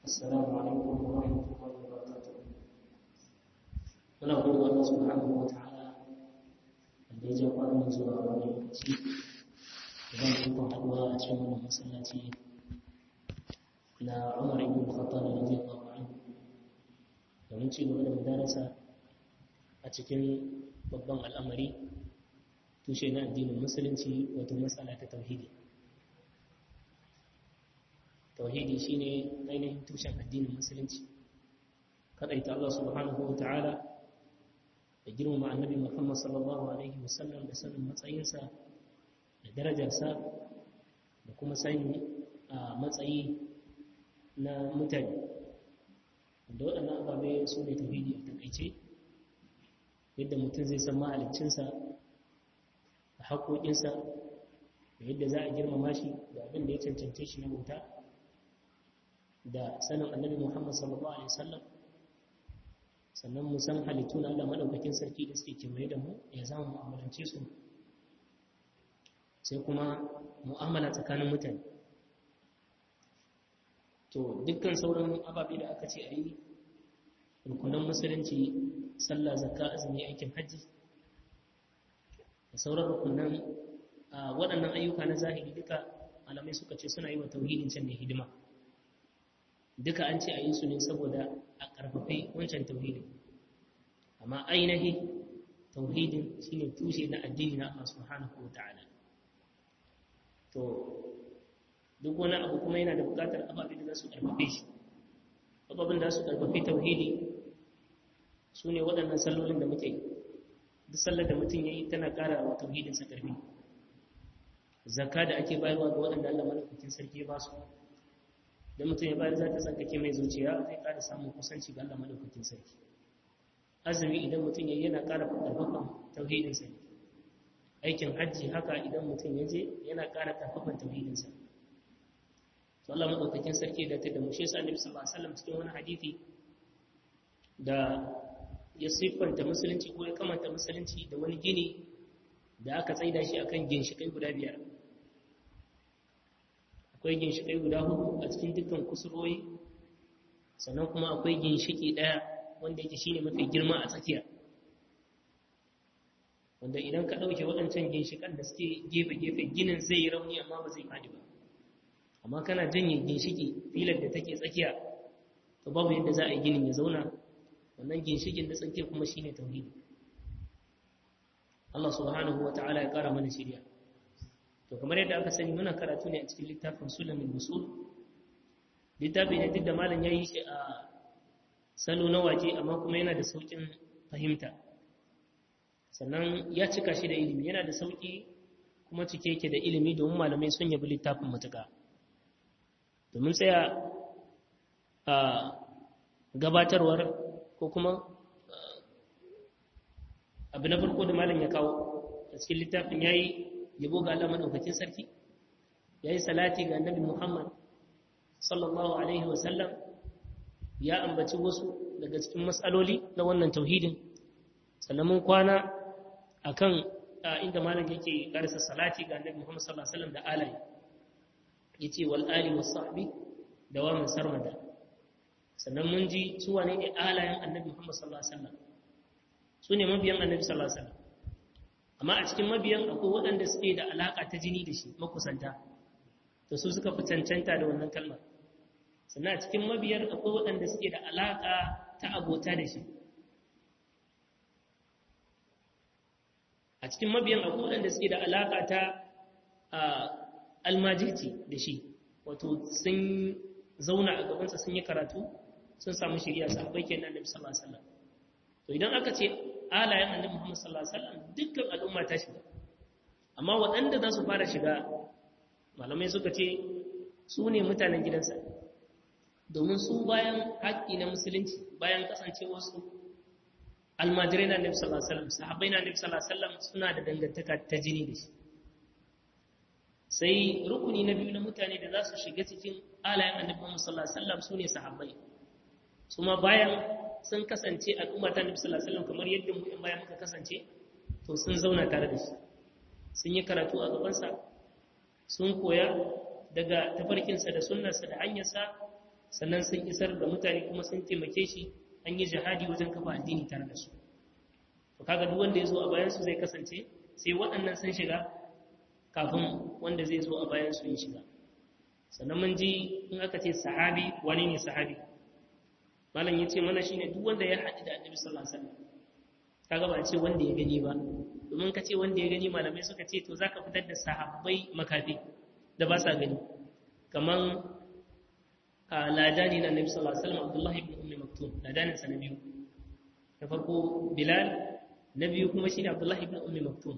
السلام عليكم ورحمة الله وبركاته muna gode Allah subhanahu wa ta'ala da ya ja kwanan zuwa wani lokaci da zan tukun haɗuwa a cikin wannan masallaci na Umar ibn Khattab radiyallahu anhu domin ci gaba da mudarasa a cikin babban al'amari tushe na addinin musulunci wato matsala ta tauhidi tauhidi shine ainihin tushen addinin musulunci kadaita Allah subhanahu wa ta'ala da girmama annabi Muhammad sallallahu alaihi wasallam da sanin matsayinsa da darajarsa da kuma sani a matsayi na mutane da waɗannan ababe su ne tauhidi a takaice yadda mutum zai san mahaliccinsa da haƙoƙinsa da yadda za a girmama shi da abin da ya cancance shi na bauta da sanin annabi Muhammad sallallahu alaihi wasallam sannan mu san halittu na Allah madaukakin sarki da suke kewaye da mu ya zama mu'amalance su sai kuma mu'amala tsakanin mutane to dukkan sauran ababe da aka ce a yi rukunan musulunci sallah zakka azumi aikin hajji da sauran rukunan waɗannan ayyuka na zahiri duka malamai suka ce suna yi wa tauhidin can ne hidima duka an ce a yi su ne saboda a ƙarfafe wancan tauhidin amma ainihi tauhidin shine tushe na addini na Allah subhanahu wa ta'ala to duk wani abu kuma yana da buƙatar ababe da za su ƙarfafe shi ababin da su ƙarfafe tauhidi su ne waɗannan sallolin da muke yi duk sallar da mutum ya yi tana ƙara wa tauhidinsa ƙarfi zakka da ake bayarwa ga waɗanda Allah malaukakin sarki ya ba su da mutum ya bayar za ta tsarkake mai zuciya zai ƙara samun kusanci ga Allah madaukakin sarki azumi idan mutum ya yana ƙara ƙarfafan tauhidinsa ne aikin hajji haka idan mutum ya je yana ƙara ƙarfafan tauhidinsa to Allah madaukakin sarki da ta da mu shi yasa Annabi sallallahu alaihi wasallam cikin wani hadisi da ya siffanta musulunci ko ya kamanta musulunci da wani gini da aka tsaida shi akan ginshikai guda biyar akwai ginshiƙai guda hudu a cikin dukkan kusurwoyi sannan kuma akwai ginshiƙi ɗaya wanda yake shine mafi girma a tsakiya wanda idan ka ɗauke waɗancan ginshiƙan da suke gefe-gefe ginin zai yi rauni amma ba zai faɗi ba amma kana janye ginshiƙi filar da take tsakiya to babu yadda za a yi ginin ya zauna wannan ginshiƙin da tsakiya kuma shine tauhidi Allah subhanahu wa ta'ala ya ƙara mana shirya to kamar yadda aka sani muna karatu ne a cikin littafin sulamin musul littafi ne duk da malam ya yi shi a salo na waje amma kuma yana da sauƙin fahimta sannan ya cika shi da ilimi yana da sauƙi kuma cike yake da ilimi domin malamai sun yabi littafin matuƙa domin tsaya a gabatarwar ko kuma abu na farko da malam ya kawo a cikin littafin ya yi yabo ga Allah madaukakin sarki yayi salati ga annabi Muhammad sallallahu alaihi wasallam ya ambaci wasu daga cikin matsaloli na wannan tauhidin sannan mun kwana akan inda malam yake karasa salati ga annabi Muhammad sallallahu alaihi wasallam da alai yace wal ali was sahbi da wa man sarmada sannan mun ji su wane ne alayen annabi Muhammad sallallahu alaihi wasallam su ne mabiyan annabi sallallahu alaihi wasallam amma a cikin mabiyan akwai waɗanda suke da alaƙa ta jini da shi makusanta to su suka fi cancanta da wannan kalmar sannan a cikin mabiyar akwai waɗanda suke da alaƙa ta abota da shi a cikin mabiyan akwai waɗanda suke da alaƙa ta almajirci da shi wato sun zauna a gabansa sun yi karatu sun samu shirya sahabbai kenan annabi sallallahu alaihi wasallam to idan aka ce alayen annabi Muhammad sallallahu alaihi wasallam dukkan al'umma ta shiga amma waɗanda za su fara shiga malamai suka ce su ne mutanen gidansa domin su bayan haƙƙi na musulunci bayan kasancewar su almajirai na annabi sallallahu alaihi wasallam sahabbai na annabi sallallahu alaihi wasallam suna da dangantaka ta jini da shi sai rukuni na biyu na mutane da za su shiga cikin alayen annabi Muhammad sallallahu alaihi wasallam su ne sahabbai su ma bayan sun kasance al'umma ta nabi sallallahu alaihi wasallam kamar yadda mu in bayan muka kasance to sun zauna tare da shi sun yi karatu a gabansa sun koya daga tafarkinsa da sunnarsa da hanyarsa sannan sun isar da mutane kuma sun taimake shi an yi jihadi wajen kafa addini tare da su to kaga duk wanda ya zo a bayan su zai kasance sai waɗannan sun shiga kafin wanda zai zo a bayan su ya shiga sannan mun ji in aka ce sahabi wani ne sahabi malam ya ce mana shine duk wanda ya haɗu da annabi sallallahu alaihi wasallam kaga ba ce wanda ya gani ba domin ka ce wanda ya gani malamai suka ce to zaka fitar da sahabbai makafi da ba sa gani kaman ladani na annabi sallallahu alaihi wasallam abdullahi ibn ummi maktum ladanin sa na biyu na farko bilal na biyu kuma shine abdullahi ibn ummi maktum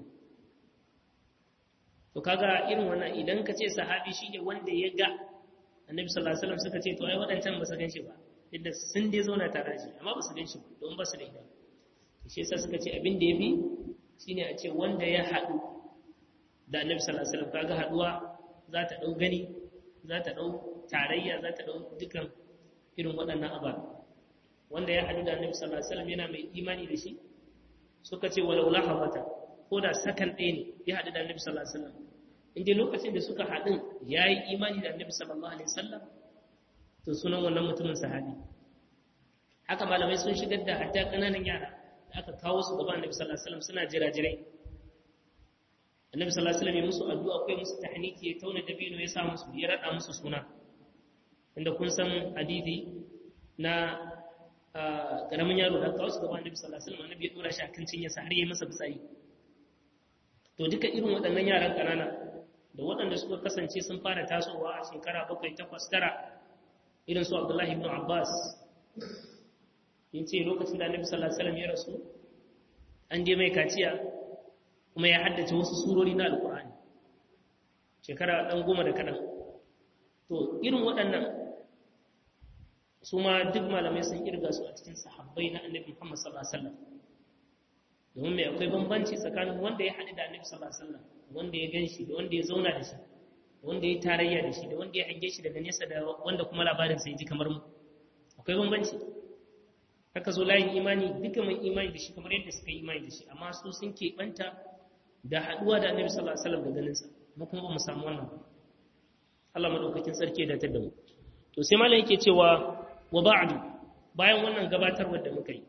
to kaga irin wannan idan ka ce sahabi shine wanda ya ga annabi sallallahu alaihi wasallam suka ce to ai waɗancan ba su gan shi ba yadda sun dai zauna tare da shi amma ba su gan shi ba don ba su da idan shi yasa suka ce abin da ya fi shine a ce wanda ya haɗu da annabi sallallahu alaihi wasallam kaga haɗuwa za ta ɗau gani za ta ɗau tarayya za ta ɗau dukan irin waɗannan ababe wanda ya haɗu da annabi sallallahu alaihi wasallam yana mai imani da shi suka ce walau lahabata ko da sakan ɗaya ne ya haɗu da annabi sallallahu alaihi wasallam in dai lokacin da suka haɗu ya yi imani da annabi sallallahu alaihi wasallam to sunan wannan mutumin sahabi haka malamai sun shigar da hatta ƙananan yara da aka kawo su gaban annabi sallallahu alaihi wasallam suna jira-jirai annabi sallallahu alaihi wasallam ya musu addu'a akwai musu tahniki ya tauna dabino ya sa musu ya rada musu suna inda kun san hadisi na karamin yaro da kawo su gaban annabi sallallahu alaihi wasallam annabi ya dora shi akan cinya sa har yayi masa fitsari to duka irin waɗannan yaran ƙanana da waɗanda suka kasance sun fara tasowa a shekara bakwai takwas tara irin su abdullahi ibn abbas yin ce lokacin da annabi sallallahu alaihi wasallam ya rasu an je mai kaciya kuma ya haddace wasu surori na alkur'ani shekara dan goma da kadan to irin waɗannan su ma duk malamai sun kirga su a cikin sahabbai na annabi Muhammad sallallahu alaihi wasallam domin mai akwai bambanci tsakanin wanda ya haɗu da annabi sallallahu alaihi wasallam wanda ya gan shi da wanda ya zauna da shi da wanda ya tarayya da shi da wanda ya hange shi daga nesa da wanda kuma labarin sai ji kamar mu akwai bambanci haka zo layin imani duka mai imani da shi kamar yadda suka yi imani da shi amma su sun keɓanta da haɗuwa da annabi sallallahu alaihi wasallam da ganinsa mu kuma ba mu samu wannan Allah madaukakin sarki da ta da mu to sai malam yake cewa wa ba'du bayan wannan gabatarwar da muka yi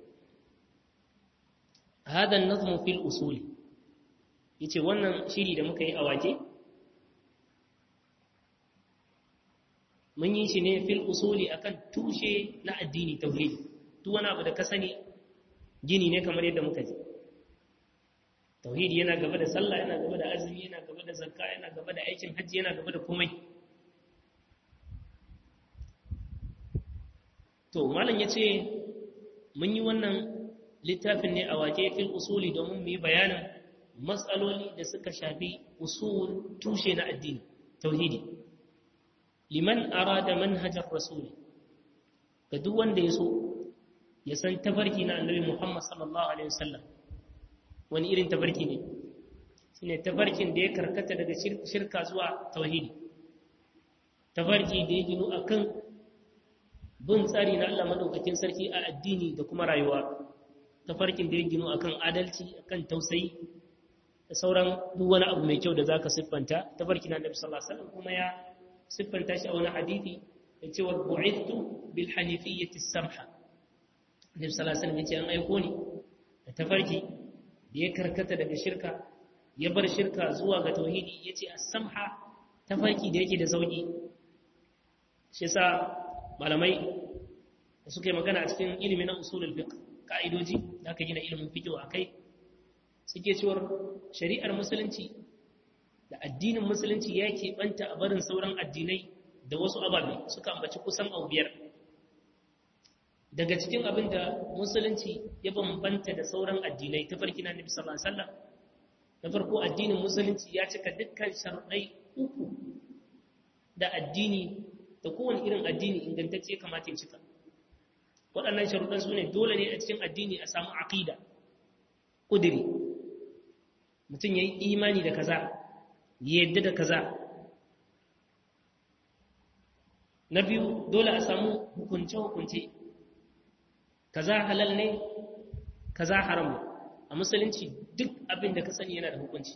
hada an-nazmu fil usul yace wannan shiri da muka yi a wake mun yi shi ne fil usuli akan tushe na addini tauhidi duk wani abu da ka sani gini ne kamar yadda muka ji tauhidi yana gaba da sallah yana gaba da azumi yana gaba da zakka yana gaba da aikin hajji yana gaba da komai to malam ya ce mun yi wannan littafin ne a wake fil usuli domin mu yi bayanin matsaloli da suka shafi usul tushe na addini tauhidi liman arada manhajar rasuli ga duk wanda ya so ya san tafarki na annabi Muhammad sallallahu alaihi wasallam wani irin tafarki ne shine tafarkin da ya karkata daga shirka zuwa tauhidi tafarki da ya ginu akan bin tsari na Allah madaukakin sarki a addini da kuma rayuwa tafarkin da ya ginu akan adalci akan tausayi da sauran duk wani abu mai kyau da zaka siffanta tafarki na annabi sallallahu alaihi wasallam kuma ya siffanta shi a wani hadisi da cewa bu'ithtu bil hanifiyyati samha Annabi sallallahu alaihi wasallam yace an aiko ni da tafarki da ya karkata daga shirka ya bar shirka zuwa ga tauhidi yace as-samha tafarki da yake da sauki shi yasa malamai da suka yi magana a cikin ilimin na usulul fiqh ka'idoji da aka gina ilimin fiqh akai suke cewa shari'ar musulunci da addinin musulunci ya keɓanta a barin sauran addinai da wasu ababe suka ambaci kusan abu biyar daga cikin abin da musulunci ya bambanta da sauran addinai ta farki na nabi sallallahu alaihi wasallam na farko addinin musulunci ya cika dukkan sharuɗai uku da addini da kowane irin addini ingantacce kamata ya cika waɗannan sharuɗan su ne dole ne a cikin addini a samu aqida ƙudiri mutum ya yi imani da kaza ya yadda da kaza na biyu dole a samu hukunce-hukunce kaza halal ne kaza haram ne a musulunci duk abin da ka sani yana da hukunci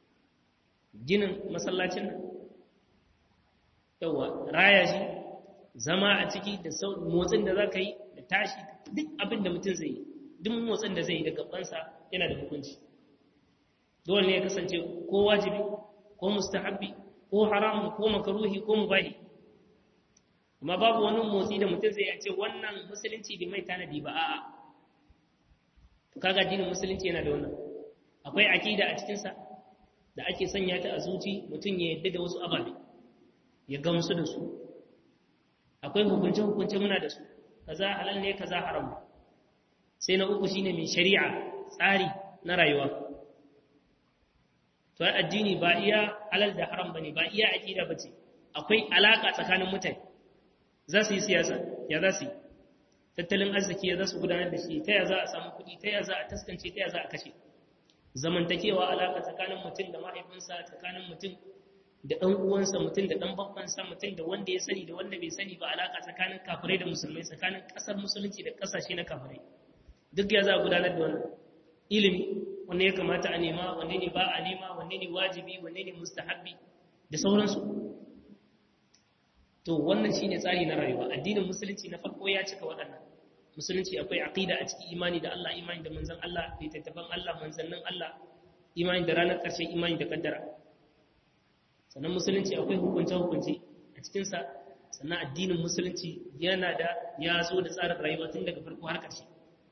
ginin masallacin nan yawa raya shi zama a ciki da motsin da za ka yi da tashi duk abin da mutum zai yi duk motsin da zai yi da gabansa yana da hukunci dole ne ya kasance ko wajibi ko mustahabbi ko haramun ko makaruhi ko mubahi amma babu wani motsi da mutum zai ce wannan musulunci bai mai tanadi ba a'a to kaga addinin musulunci yana da wannan akwai akida a cikin sa da ake sanya ta a zuci mutum ya yadda da wasu ababe ya gamsu da su akwai hukunce hukunce muna da su kaza halal ne kaza haram sai na uku shine mai shari'a tsari na rayuwa to addini ba iya halal da haram bane ba iya akida bace akwai alaka tsakanin mutane za su yi siyasa ya za su yi tattalin arziki ya za su gudanar da shi ta ya za a samu kuɗi ta ya za a taskance ta ya za a kashe zamantakewa alaka tsakanin mutum da mahaifinsa tsakanin mutum da ɗan uwansa mutum da ɗan babbansa mutum da wanda ya sani da wanda bai sani ba alaka tsakanin kafirai da musulmai tsakanin ƙasar musulunci da ƙasashe na kafirai duk ya za a gudanar da wannan ilimi wanne ya kamata a nema wanne ne ba a nema wanne ne wajibi wanne ne mustahabbi da sauransu to wannan shine tsari na rayuwa addinin musulunci na farko ya cika waɗannan musulunci akwai aqida a cikin imani da Allah imani da manzon Allah littattafan Allah manzannin Allah imani da ranar ƙarshe imani da kaddara sannan musulunci akwai hukunce hukunce a cikin sa sannan addinin musulunci yana da ya zo da tsarin rayuwa tun daga farko har ƙarshe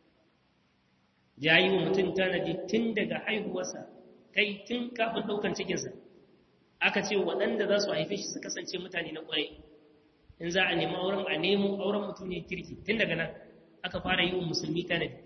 ya yi wa mutum tanadi tun daga haihuwarsa kai tun kafin ɗaukan cikinsa aka ce waɗanda za su haife shi su kasance mutane na ƙwarai in za a nemi auren a nemo auren mutum ne kirki tun daga nan aka fara yi wa musulmi tanadi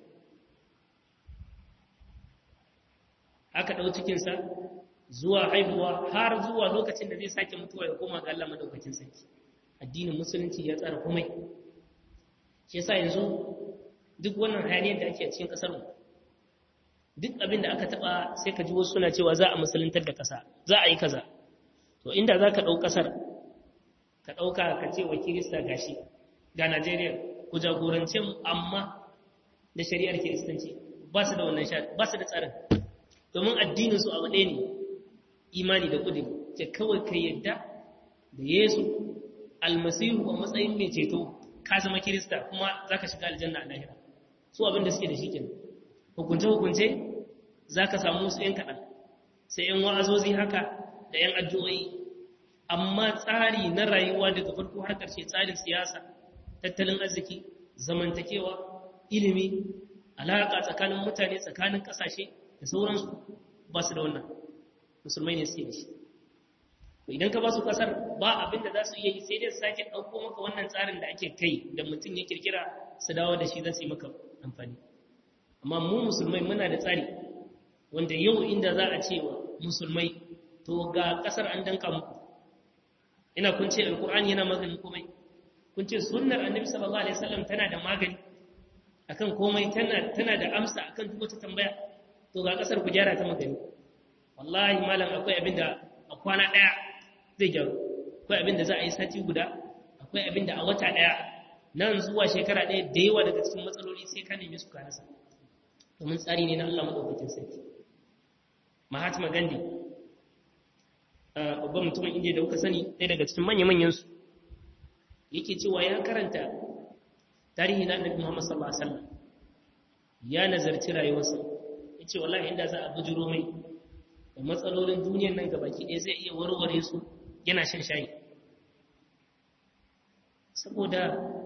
aka ɗau cikinsa zuwa haihuwa har zuwa lokacin da zai sake mutuwa ya koma ga Allah madaukakin sarki addinin musulunci ya tsara komai shi yasa yanzu duk wannan hayaniyar da ake a cikin ƙasar mu duk abin da aka taɓa sai ka ji wasu suna cewa za a musuluntar da ƙasa za a yi kaza to inda za ka ɗau ƙasar ka ɗauka ka ce wa kirista gashi ga najeriya ku jagorance mu amma da shari'ar kiristanci ba su da wannan ba su da tsarin domin addinin su abu ɗaya ne imani da kudin ce kawai ka yadda da yesu almasihu a matsayin mai ceto ka zama kirista kuma za ka shiga aljanna a lahira su abin da suke da shi kenan hukunce-hukunce za ka samu su ‘yan kaɗan sai ‘yan wa'azozi haka da ‘yan addu'o'i amma tsari na rayuwa daga farko har ƙarshe tsarin siyasa tattalin arziki zamantakewa ilimi alaƙa tsakanin mutane tsakanin ƙasashe da sauransu ba su da wannan musulmai ne suke da shi idan ka ba su ƙasar ba abin da za su iya yi sai dai su sake ɗauko maka wannan tsarin da ake kai da mutum ya kirkira su dawo da shi za su yi maka amfani amma mu musulmai muna da tsari wanda yau inda za a ce wa musulmai to ga ƙasar an danka muku ina kun ce alkur'ani yana maganin komai kun ce sunnar annabi sallallahu alaihi wasallam tana da magani akan komai tana tana da amsa akan duk wata tambaya to ga kasar ku gyara ta magani wallahi malam akwai abin da a kwana daya zai gyaru akwai abin da za a yi sati guda akwai abin da a wata daya nan zuwa shekara daya da yawa daga cikin matsaloli sai ka neme su ka rasa domin tsari ne na Allah madaukakin sarki Mahatma Gandhi babban mutumin indiya da kuka sani ɗaya daga cikin manya-manyansu yake cewa ya karanta tarihi na annabi muhammad sallallahu alaihi wasallam ya nazarci rayuwarsa ya ce wallahi inda za a bujiro mai da matsalolin duniyar nan gabaki ɗaya zai iya warware su yana shan shayi saboda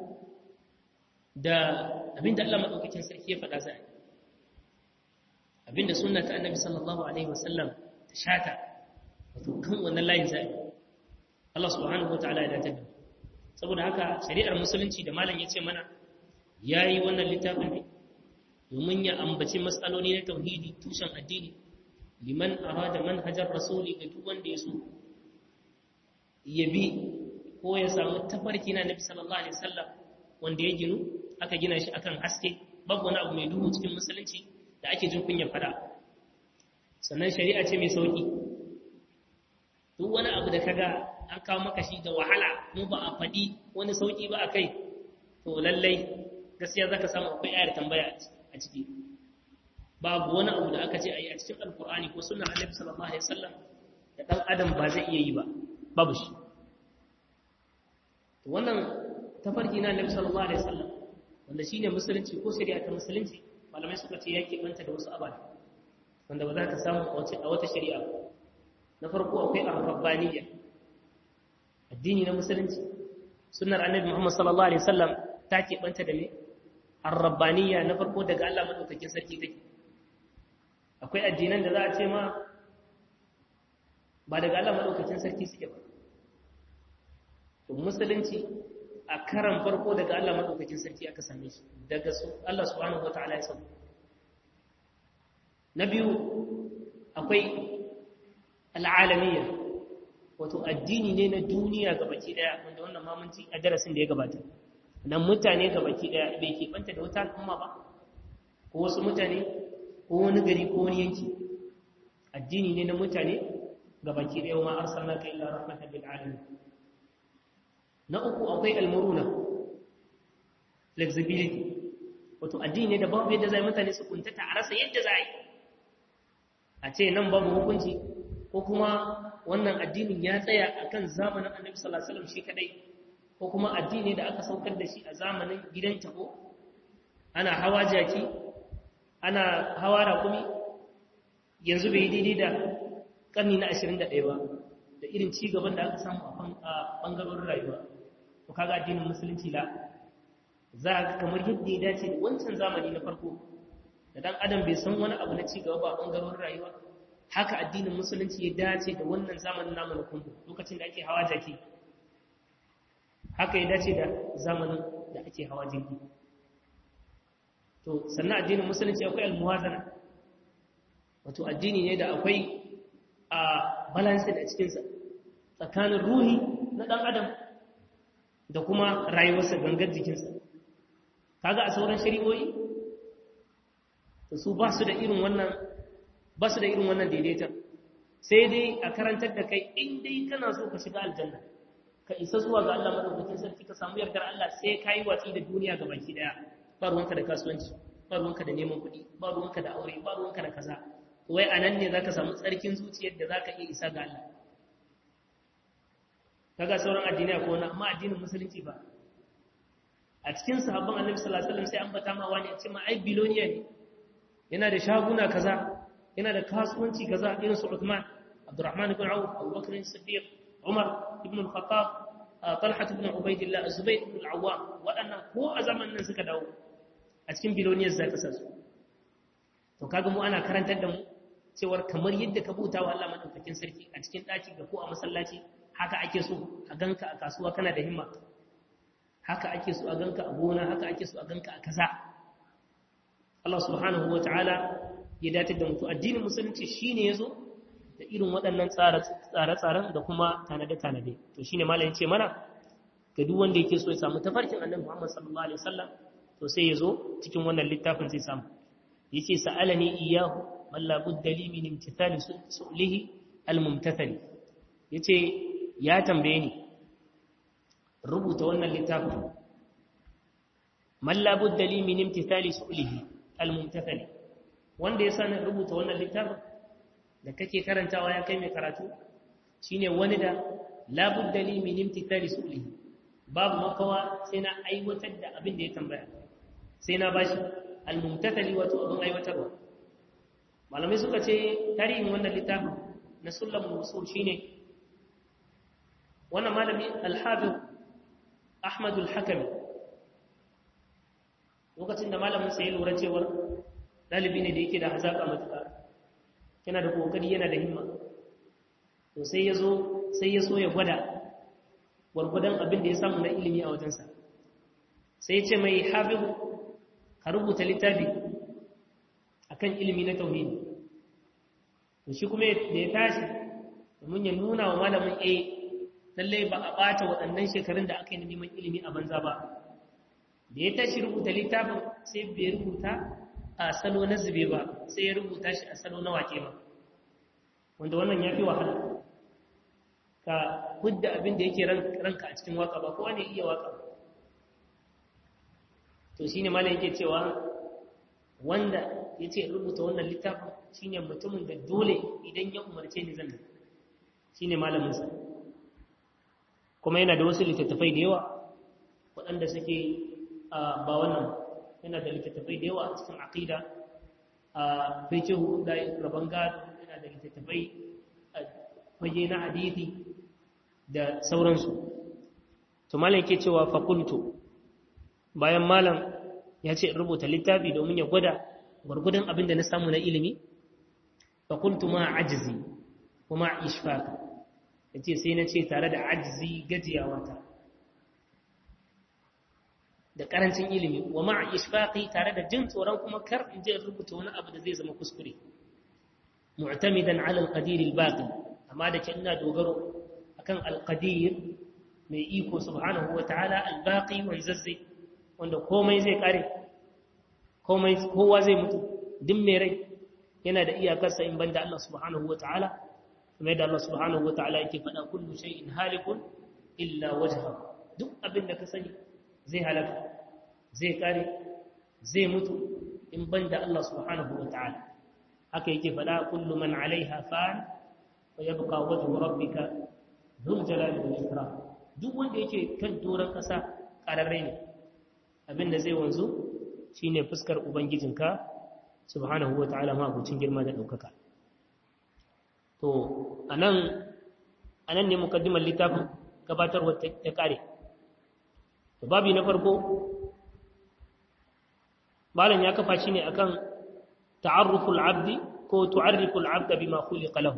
da abinda Allah maɗaukakin sarki ya faɗa zai abinda sunna ta annabi sallallahu alaihi wasallam ta shata wato kan wannan layin zai Allah subhanahu wa ta'ala ya dace da saboda haka shari'ar musulunci da malam ya ce mana yayi wannan littafin ne domin ya ambaci matsaloli na tauhidi tushen addini liman arada manhajar rasuli ga duk wanda ya so ya bi ko ya samu tafarki na nabi sallallahu alaihi wasallam wanda ya ginu aka gina shi akan haske babu wani abu mai duhu cikin musulunci da ake jin kunyar fada sannan shari'a ce mai sauki duk wani abu da kaga an kawo maka shi da wahala mu ba a faɗi wani sauki ba a kai to lallai gaskiya zaka samu akwai ayar tambaya a ciki babu wani abu da aka ce a yi a cikin alkur'ani ko sunan annabi sallallahu alaihi wasallam da dan adam ba zai iya yi ba babu shi wannan tafarki na Annabi sallallahu alaihi wasallam wanda shine musulunci ko shari'a ta musulunci malamai suka ce yake banta da wasu ababe wanda ba za ka samu a wata shari'a na farko akwai ar-rabbaniyya addini na musulunci sunnar Annabi Muhammad sallallahu alaihi wasallam ta ke banta da me ar-rabbaniyya na farko daga Allah madaukakin sarki take akwai addinan da za a ce ma ba daga Allah madaukakin sarki suke ba to musulunci a karan farko daga Allah madaukakin sarki aka same shi daga su Allah subhanahu wataala ya sabu na biyu akwai al'alamiyya wato addini ne na duniya gabaki daya wanda wannan mamunci a darasin da ya gabata nan mutane gabaki daya bai keɓanta da wata al'umma ba ko wasu mutane ko wani gari ko wani yanki addini ne na mutane gabaki daya ma arsalnaka illa rahmatan lil alamin na uku akwai almuruna flexibility wato addini da babu yadda zai mutane su kuntata a rasa yadda za yi a ce nan babu hukunci ko kuma wannan addinin ya tsaya akan zamanin annabi sallallahu alaihi wasallam shi kadai ko kuma addini da aka saukar da shi a zamanin gidan tako ana hawa jaki ana hawa raƙumi yanzu bai daidai da ƙarni na 21 ba da irin ci gaban da aka samu a ɓangarorin rayuwa to kaga addinin musulunci la za ka kamar yadda ya dace da wancan zamani na farko da dan adam bai san wani abu na ci gaba ba a ɓangarorin rayuwa haka addinin musulunci ya dace da wannan zamanin namu na kumbu lokacin da ake hawa jaki haka ya dace da zamanin da ake hawa jirgi to sannan addinin musulunci akwai almuwazana wato addini ne da akwai a balance a cikinsa tsakanin ruhi na ɗan adam da kuma rayuwarsa gangar jikinsa kaga a sauran shari'o'i to su ba su da irin wannan ba su da irin wannan daidaiton sai dai a karantar da kai in dai kana so ka shiga aljanna ka isa zuwa ga Allah madaukakin sarki ka samu yardar Allah sai ka yi watsi da duniya ga baki daya ba ruwanka da kasuwanci ba ruwanka da neman kuɗi ba ruwanka da aure ba ruwanka da kaza wai a nan ne za ka samu tsarkin zuciyar da za ka iya isa ga Allah kaga sauran addinai ko wani amma addinin musulunci ba a cikin sahabban annabi sallallahu alaihi wasallam sai an bata ma wani a ce ma ai biloniya ne yana da shaguna kaza yana da kasuwanci kaza irin su Uthman Abdurrahman ibn Auf Abu Bakr as-Siddiq Umar ibn al-Khattab Talha ibn Ubaydillah Zubayr ibn al-Awwam waɗannan ko a zamanin nan suka dawo a cikin biloniyar zaka sa su to kaga mu ana karantar da mu cewar kamar yadda ka buta wa Allah madaukakin sarki a cikin daki ga ko a masallaci haka ake so a ganka a kasuwa kana da himma haka ake so a ganka a gona haka ake so a ganka a kaza Allah subhanahu wataala ya datar da mutu addinin musulunci shine yazo da irin waɗannan tsare-tsaren da kuma tanade-tanade to shine malam yace mana ga duk wanda yake so ya samu tafarkin annabi Muhammad sallallahu alaihi wasallam to sai yazo cikin wannan littafin zai samu yace sa'alani iyyahu man la budda li min imtithali su'lihi al-mumtathali yace ya tambaye ni rubuta wannan littafin man la budda li min imtithali su'lihi al-mumtathali wanda ya sani rubuta wannan littafin da kake karantawa ya kai mai karatu shine wani da la budda li min imtithali su'lihi babu makawa sai na aiwatar da abin da ya tambaya sai na bashi al-mumtathali wato abin aiwatarwa malamai suka ce tarihin wannan littafin na sulamul usul shine wannan malami al-hafiz Ahmad al-Hakami lokacin da malamin sai lura cewar dalibi ne da yake da hazaka matuƙa yana da kokari yana da himma to sai ya zo sai ya so ya gwada gwargwadon abin da ya samu na ilimi a wajensa sai ya ce mai hafiz ka rubuta littafi akan ilimi na tauhidi to shi kuma da ya tashi domin ya nuna wa malamin a lallai ba a ɓata waɗannan shekarun da aka yi neman ilimi a banza ba da ya tashi rubuta littafin sai bai rubuta a salo na zube ba sai ya rubuta shi a salo na wake ba wanda wannan ya fi wahala ka hudda abin da yake ranka a cikin waka ba kowa ne iya waka to shine malam yake cewa wanda ya ce rubuta wannan littafin shine mutumin da dole idan ya umarce ni zan shine malaminsa kuma yana da wasu littattafai da yawa waɗanda suke ba wannan yana da littattafai da yawa a cikin aqida a fiqhu da rabon gado yana da littattafai a fage na hadisi da sauransu to malam yake cewa fakultu bayan malam ya ce in rubuta littafi domin ya gwada gwargwadon abin da na samu na ilimi fakultu ma ajizi kuma ishfaka ya ce sai na ce tare da ajizi gajiyawata da karancin ilimi wa ma ishfaqi tare da jin tsoron kuma kar in je rubuta wani abu da zai zama kuskure mu'tamidan ala al-qadir al-baqi amma da ke ina dogaro akan al-qadir mai iko subhanahu wa ta'ala al-baqi wanzazzi wanda komai zai kare komai kowa zai mutu duk mai rai yana da iyakarsa in banda Allah subhanahu wa ta'ala kuma yadda Allah subhanahu wa ta'ala yake faɗa kullu shay'in halikun illa wajha duk abin da ka sani zai halaka zai kare zai mutu in banda Allah subhanahu wa ta'ala haka yake faɗa kullu man alaiha fan wa yabqa wajhu rabbika dhul jalali wal ikram duk wanda yake kan doron ƙasa ƙararre ne abinda zai wanzu shine fuskar ubangijinka subhanahu wa ta'ala ma abucin girma da ɗaukaka to anan anan ne mukaddimar littafin gabatarwa ta kare to babi na farko malam ya kafa shi ne akan ta'arruful abdi ko tu'arriful abda bima khuliqa lahu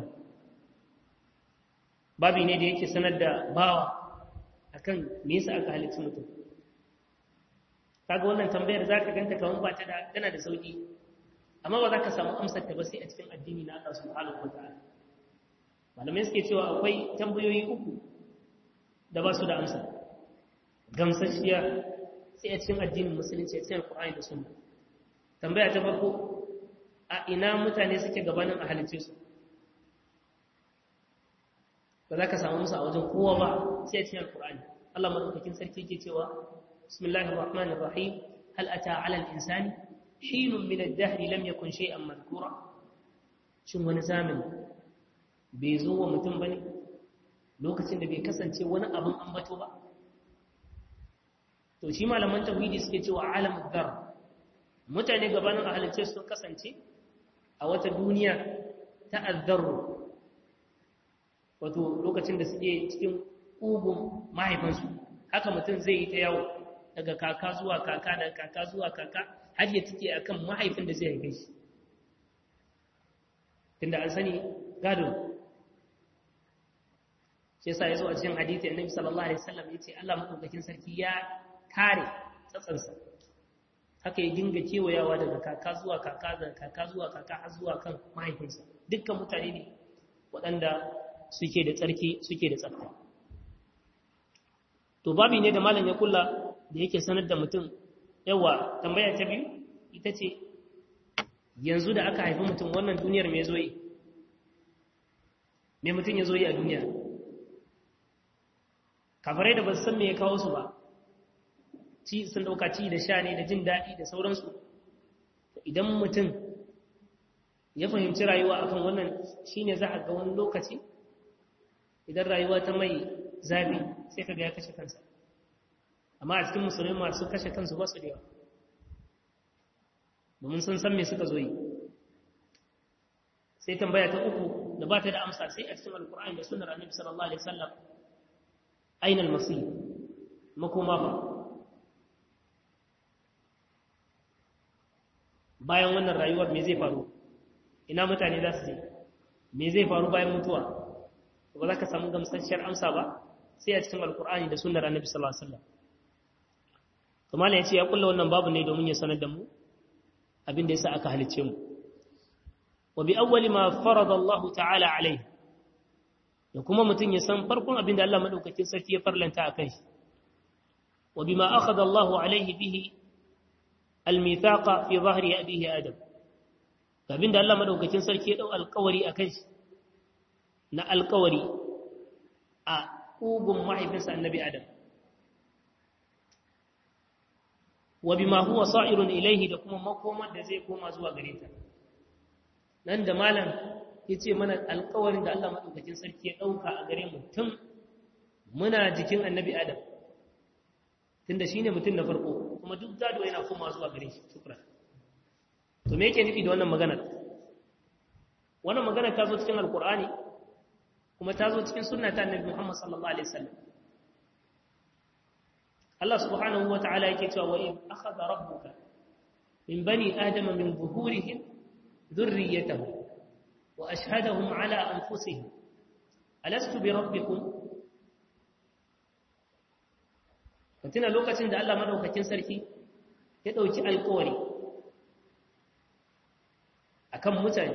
babi ne da yake sanar da bawa akan me yasa aka halitta mutum kaga wannan tambayar zaka ganta kaman ba ta da tana da sauki amma ba za ka samu amsar ta ba sai a cikin addini na Allah subhanahu wataala malamai suke cewa akwai tambayoyi uku da ba su da amsa gamsashiya sai a cikin addinin musulunci a cikin Qur'ani da Sunna tambaya ta farko a ina mutane suke gabanin a halice su ba za ka samu musu a wajen kowa ba sai a cikin Qur'ani Allah madaukakin sarki yake cewa bismillahir rahmanir rahim hal ata 'ala al-insani hinun min ad-dahr lam yakun shay'an madhkura shin wani zamani bai zo wa mutum bane lokacin da bai kasance wani abin ambato ba to shi malaman tauhidi suke cewa alamud dar mutane gabanin ahalicce sun kasance a wata duniya ta azzarru wato lokacin da suke cikin ugun mahaifansu haka mutum zai yi ta yawo daga kaka zuwa kaka daga kaka zuwa kaka har ya tike akan mahaifin da zai haife shi tunda an sani gado shi yasa yazo a cikin hadisi annabi sallallahu alaihi wasallam yace Allah madaukakin sarki ya kare tsatsansa haka ya dinga kewayawa daga kaka zuwa kaka daga kaka zuwa kaka har zuwa kan mahaifinsa dukkan mutane ne waɗanda suke da tsarki suke da tsafta to babi ne da malam ya kula da yake sanar da mutum yawa tambaya ta biyu ita ce yanzu da aka haifi mutum wannan duniyar me zo yi me mutum ya zo yi a duniya kafarai da ba su san me ya kawo su ba ci sun dauka ci da sha ne da jin daɗi da sauransu idan mutum ya fahimci rayuwa akan wannan shine za a ga wani lokaci idan rayuwa ta mai zafi sai ka ga ya kashe kansa amma a cikin musulmi masu kashe kansu ba su da yawa domin sun san me suka zo yi sai tambaya ta uku da ba ta da amsa sai a cikin alkur'ani da sunnar annabi sallallahu alaihi wasallam aina al-masir makoma ba bayan wannan rayuwar me zai faru ina mutane za su je me zai faru bayan mutuwa ba za ka samu gamsasshiyar amsa ba sai a cikin alkur'ani da sunnar annabi sallallahu alaihi wasallam to mallan yace ya kulla wannan babu ne domin ya sanar da mu abin da yasa aka halicce mu wa bi awwali ma farada Allah ta'ala alaihi da kuma mutun ya san farkon abin da Allah madaukakin sarki ya farlanta akan shi wa bima akhadha Allah alaihi bihi almithaqa fi dhahri abihi adam abin da Allah madaukakin sarki ya dau alƙawari akan shi na alƙawari a ugun mahaifinsa annabi adam wa bima huwa sa'irun ilaihi da kuma makomar da zai koma zuwa gare ta nan da malam yace mana alƙawarin da Allah madaukakin sarki ya dauka a gare mu tun muna jikin annabi adam tunda shine mutum na farko kuma duk gado yana koma zuwa gare shi shukran to me yake nufi da wannan maganar wannan maganar ta zo cikin alkur'ani kuma ta zo cikin sunna ta annabi Muhammad sallallahu alaihi wasallam Allah subhanahu wata'ala yake cewa wa in akhadha rabbuka min bani adama min zuhurihim dhurriyyatahum wa ashhadahum ala anfusihim alastu bi rabbikum katina lokacin da Allah madaukakin sarki ya dauki alƙawari akan mutane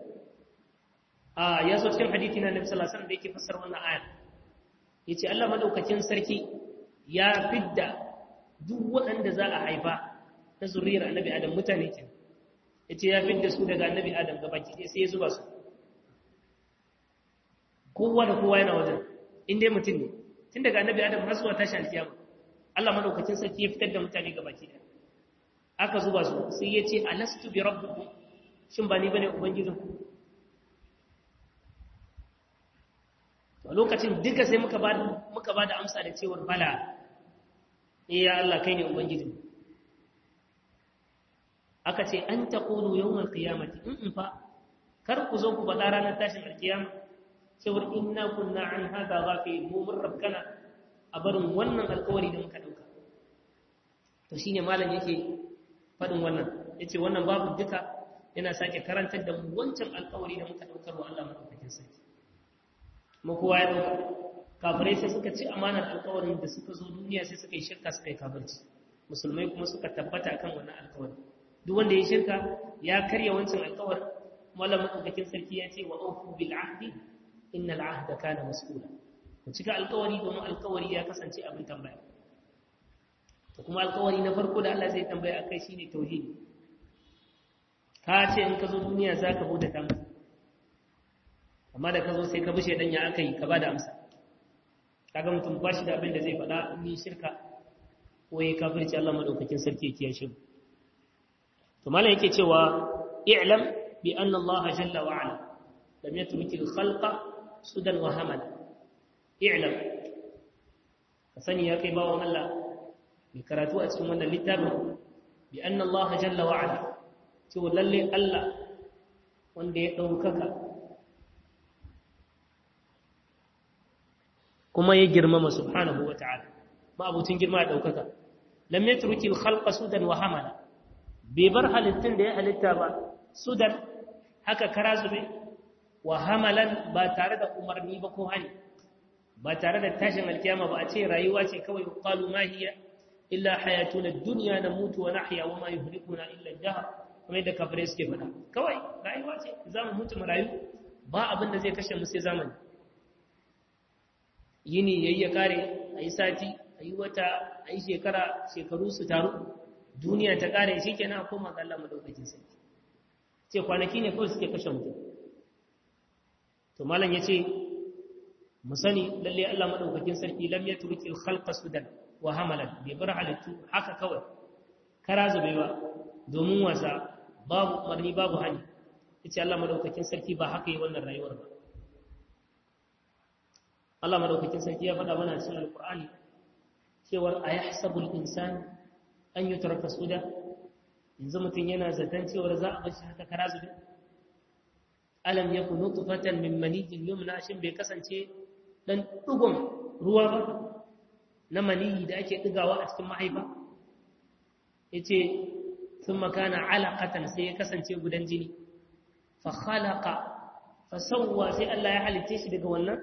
a ya zo cikin hadithi na Nabi sallallahu alaihi wasallam da yake fassara wannan aya yace Allah madaukakin sarki ya fidda duk waɗanda za a haifa na zuriyar Annabi Adam mutane ke yace ya fidda su daga Annabi Adam gabaki ɗaya sai ya zuba su kowa da kowa yana wajen in dai mutum ne tun daga Annabi Adam har zuwa tashi alkiyama Allah madaukakin sarki ya fitar da mutane gabaki ɗaya aka zuba su sai ya ce alastu bi rabbikum shin ba ni bane ubangijinku a lokacin duka sai muka ba muka ba da amsa da cewar bala eh ya Allah kai ne ubangiji aka ce an taqulu yawmal qiyamati in in fa kar ku zo ku bada ranar tashin alkiyama cewar inna kunna an hada ghafil mu mun rabkana a barin wannan alkawari da muka dauka to shine malam yake fadin wannan yace wannan babu duka yana sake karantar da mu wancan alkawari da muka daukar wa Allah madaukakin sarki kuma kowa ya dauka kafirai sai suka ci amanar alkawarin da suka zo duniya sai suka yi shirka suka yi kafirci musulmai kuma suka tabbata kan wannan alkawari duk wanda ya shirka ya karya wancan alkawarin mallam madaukakin sarki ya ce wa awfu bil ahdi innal ahda kana mas'ula ku cika alkawari domin alkawari ya kasance abin tambaya to kuma alkawari na farko da Allah zai tambaya akai shine tauhidi ka ce in ka zo duniya zaka bauta ta masa amma da ka zo sai ka bushe dan ya aka yi ka ba da amsa kaga mutum ba shi da abin da zai faɗa in yi shirka ko ya kafirci Allah madaukakin sarki yake shi to malam yake cewa i'lam bi anna Allah jalla wa ala lam yatruki al-khalqa sudan wa hamala i'lam ka sani ya kai bawon Allah mai karatu a cikin wannan littafin bi anna Allah jalla wa ala cewa lalle Allah wanda ya ɗaukaka kuma ya girmama subhanahu wa ta'ala ma'abucin girma da ɗaukaka lam yatruki al-khalqa sudan wa hamala bai bar halittun da ya halitta ba sudan haka kara zube wa hamalan ba tare da umarni ba ko hani ba tare da tashin alkiyama ba a ce rayuwa ce kawai qalu ma hiya illa hayatuna ad-dunya namutu wa nahya wa ma yuhlikuna illa ad-dahr kuma da kafirai suke faɗa kawai rayuwa ce za mu mutu mu rayu ba abin da zai kashe mu sai zamani yini yayi ya kare ayi sati ayi wata ayi shekara shekaru su taru duniya ta kare shikenan a koma ga Allah madaukakin sarki ce kwanaki ne kawai suke kashe mutum to malam yace mu sani lalle Allah madaukakin sarki lam yatruki al-khalqa sudan wa hamalan bi bar halittu haka kawai kara zubewa domin wasa babu umarni babu hani yace Allah madaukakin sarki ba haka yi wannan rayuwar ba Allah madaukakin sarki ya faɗa mana cikin alqur'ani cewar ayahsabu al-insan an yutraka suda yanzu mutum yana zaton cewar za a bar shi haka kara zube alam yakun nutfatan min maniyyin yumna shin bai kasance dan dugun ruwa ba na maniyi da ake digawa a cikin mahaifa yace thumma kana alaqatan sai ya kasance gudan jini fa khalaqa fa sawwa sai Allah ya halitte shi daga wannan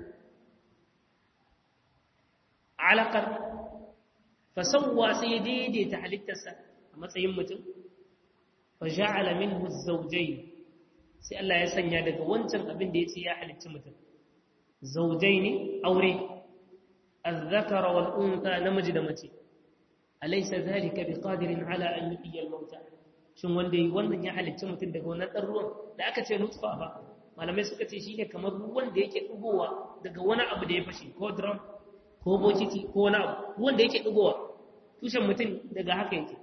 alaqar fa sawwa sai ya daidaita halittarsa a matsayin mutum fa ja'ala minhu az-zawjayn sai Allah ya sanya daga wancan abin da yace ya halicci mutum zawjaini aure az-zakara wal untha namiji da mace alaysa zalika biqadirin ala an yuhyiya al-mauta shin wanda yi wannan ya halicci mutum daga wannan dan ruwan da aka ce nutfa ba malamai suka ce shine kamar ruwan da yake dugowa daga wani abu da ya fashe ko drum ko bokiti ko wani abu ruwan da yake dugowa tushen mutum daga haka yake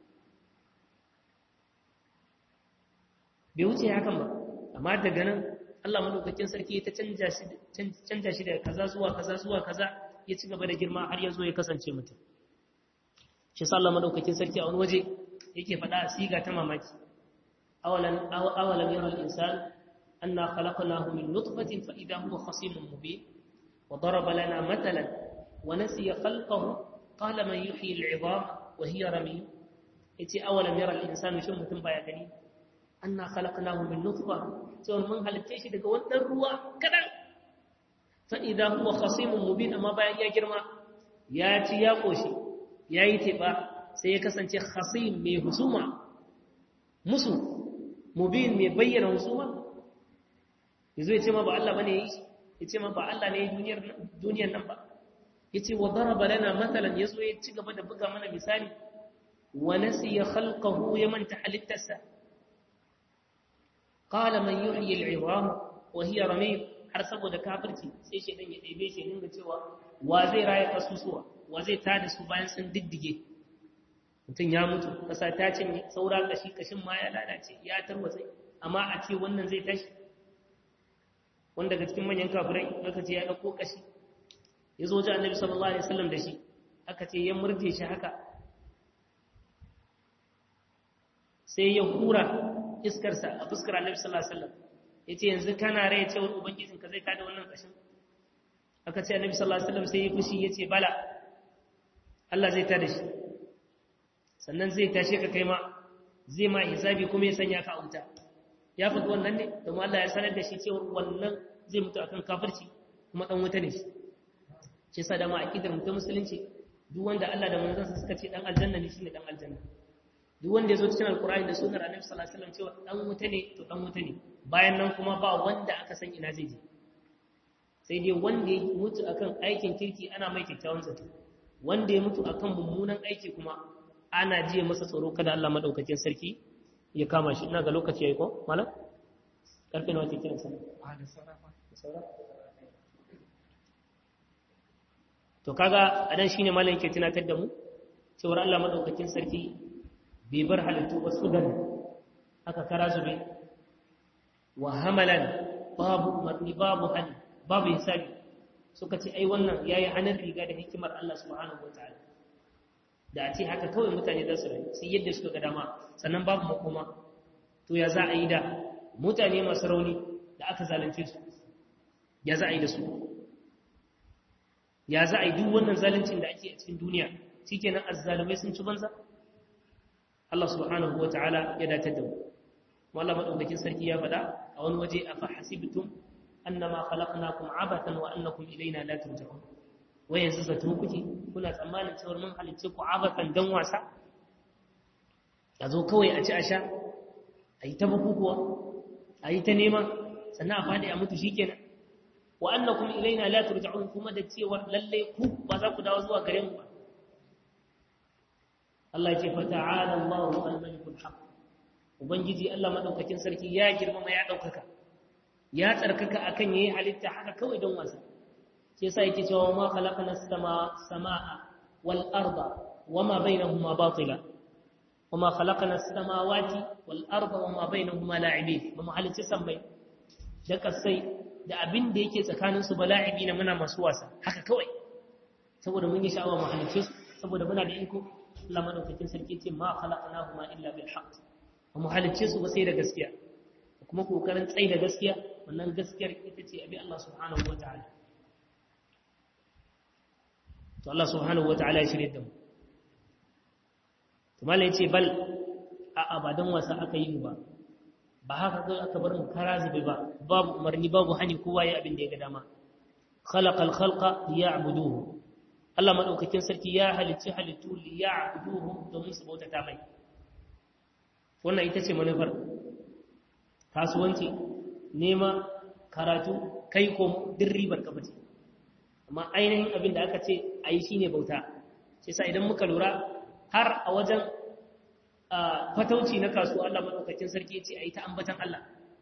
bai wuce hakan ba amma daga nan Allah madaukakin sarki ta canja shi canja shi daga kaza zuwa kaza zuwa kaza ya ci gaba da girma har ya zo ya kasance mutum shi sallah madaukakin sarki a wani waje yake faɗa a siga ta mamaki awalan awalam yara al-insan anna khalaqnahu min nutfatin fa idha huwa khasimun mubin wa daraba lana matalan wa nasiya khalqahu qala man yuhyi al-'idhama wa hiya ramim yace awalam yara al-insan shin mutum baya gani anna khalaqnahu min nutfa cewa mun halitta shi daga wannan ruwa kadan fa idha huwa khasimun mubin amma bayan ya girma ya ci ya koshi yayi teba sai ya kasance khasim mai husuma musu mubin mai bayyana husuma yazo ya ce ma ba Allah bane yi ya ce ma ba Allah ne duniyar duniyar nan ba yace wa daraba lana matalan yazo ya ci gaba da buga mana misali wa nasiya khalqahu ya manta halittarsa qala man yuhyi al'idham wa hiya ramim har saboda kafirci sai shedan ya ɗebe shi dinga cewa wa zai raye kasusuwa wa zai tada su bayan sun diddige mutum ya mutu kasa ta cinye saura kashi kashin ma ya lalace ya tarwatsa amma a ce wannan zai tashi wanda daga cikin manyan kafirai aka ce ya ɗauko kashi ya zo ji annabi sallallahu alaihi wasallam da shi aka ce ya murje shi haka sai ya hura iskarsa a fuskar annabi sallallahu alaihi wasallam yace yanzu kana rai cewar ubangijin ka zai kada wannan kashin aka ce annabi sallallahu alaihi wasallam sai ya fushi yace bala Allah zai tada shi sannan zai tashe ka kai ma zai ma hisabi kuma ya sanya ka a wuta ya faɗi wannan ne domin Allah ya sanar da shi cewar wannan zai mutu akan kafirci kuma dan wuta ne shi shi yasa da ma aqidar mutum musulunci duk wanda Allah da manzansa suka ce dan aljanna ne shine dan aljanna duk wanda ya zo cikin alkur'ani da sunar annabi sallallahu alaihi wasallam cewa dan wuta ne to dan wuta ne bayan nan kuma ba wanda aka san ina zai je sai dai wanda ya mutu akan aikin kirki ana mai kyakkyawan zato wanda ya mutu akan mummunan aiki kuma ana jiya masa tsoro kada Allah madaukakin sarki ya kama shi ina ga lokaci yayi ko malam karfe nawa ke kiran sallah a da sarrafa to kaga adan shine malam yake tunatar da mu cewa Allah madaukakin sarki bai bar halittu ba su gani aka kara zube wa hamalan babu umarni babu hali babu hisabi suka ce ai wannan yayi hannun riga da hikimar Allah subhanahu wataala da a ce haka kawai mutane za su rayu sai yadda suka ga dama sannan babu makoma to ya za a yi da mutane masu rauni da aka zalunce su ya za a yi da su ya za a yi duk wannan zaluncin da ake a cikin duniya shikenan azzalumai sun ci banza Allah subhanahu wa ta'ala ya datar da mu. Wallah maɗaukakin sarki ya faɗa a wani waje a fa hasibtum annama khalaqnakum abatan wa annakum ilaina la turja'un. Wai yanzu zato kuke kuna tsammanin cewa mun halicce ku abatan dan wasa? A zo kawai a ci a sha, a yi ta bukukuwa, a yi ta nema, sannan a faɗi a mutu shikenan. Wa annakum ilaina la turja'un kuma da cewar lallai ku ba za ku dawo zuwa gare mu ba. Allah ya ce fata'ala Allahu al-malikul haq ubangiji Allah madaukakin sarki ya girmama ya daukaka ya tsarkaka akan yayi halitta haka kawai don wasa sai yasa yake cewa ma khalaqna as-samaa samaa wal arda wama bainahuma batila wama khalaqna as-samawati wal arda wama bainahuma la'ibin ba mu halicci sammai da kasai da abin da yake tsakanin su bala'ibi na muna masu wasa haka kawai saboda mun yi sha'awa mu halicce su saboda muna da iko Allah madaukakin sarki ce ma khalaqnahuma illa bil haqq ba mu halicce su ba sai da gaskiya kuma kokarin tsayi da gaskiya wannan gaskiyar ita ce abi Allah subhanahu wataala to Allah subhanahu wataala ya shirye da mu to malai yace bal a abadan wasa aka yi mu ba ba haka kai aka bar mu karazibi ba babu umarni babu hani kowa ya abin da ya ga dama khalaqal khalqa liya'buduhu Allah maɗaukakin sarki ya halicci halittu li ya abuduhu domin su bautata mai wannan ita ce manufar kasuwanci nema karatu kai ko duk ribar ka bace amma ainihin abin da aka ce a yi shine bauta sai sa idan muka lura har a wajen fatauci na kasuwa Allah maɗaukakin sarki ya ce a yi ta ambatan Allah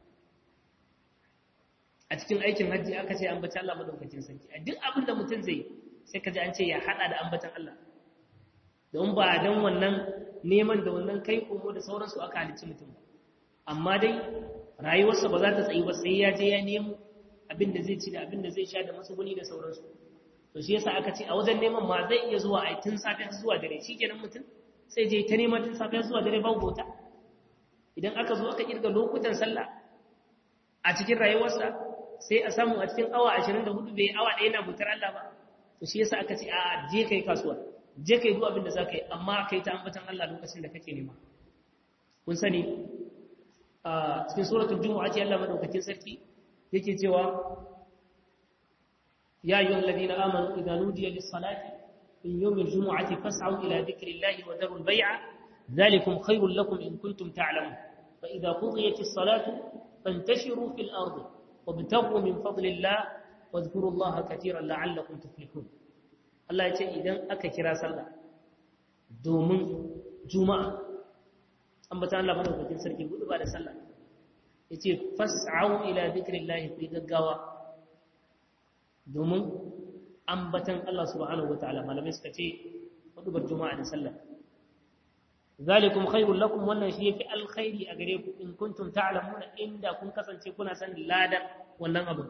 a cikin aikin hajji aka ce ambatan Allah maɗaukakin sarki a duk abin da mutum zai sai ka ji an ce ya hada da ambatan Allah don ba don wannan neman da wannan kai komo da sauransu aka halicci mutum ba amma dai rayuwarsa ba za ta tsayi ba sai ya je ya nemo abin da zai ci da abin da zai sha da masuguni da sauransu to shi yasa aka ce a wajen neman ma zai iya zuwa ai tun safe zuwa dare shikenan mutum sai je ta neman tun safe zuwa dare babu bauta idan aka zo aka kirga lokutan sallah a cikin rayuwarsa sai a samu a cikin awa 24 bai awa ɗaya na bautar Allah ba to shi yasa aka ce a je kai kasuwa je kai duk abin da zaka yi amma kai ta ambatan Allah lokacin da kake nema kun sani a cikin suratul jumu'a ce Allah madaukakin sarki yake cewa ya ayyuhal ladina amanu idza nudiya lis-salati min yawmil jumu'ati fas'au ila dhikrillahi wa dharul bay'a dhalikum khairul lakum in kuntum ta'lamun fa idza qudiyatis salatu fantashiru fil ardi wabtaghu min fadlillah wadhkuru Allaha katiran la'allakum tuflihun Allah ya ce idan aka kira sallah domin juma'a ambata Allah madaukakin sarki gudu ba da sallah yace fas'au ila dhikrillahi fi gaggawa domin ambatan Allah subhanahu wataala malamai suka ce hudubar juma'a da sallah zalikum khairul lakum wannan shi yafi alkhairi a gare ku in kuntum ta'lamuna inda kun kasance kuna san ladan wannan abu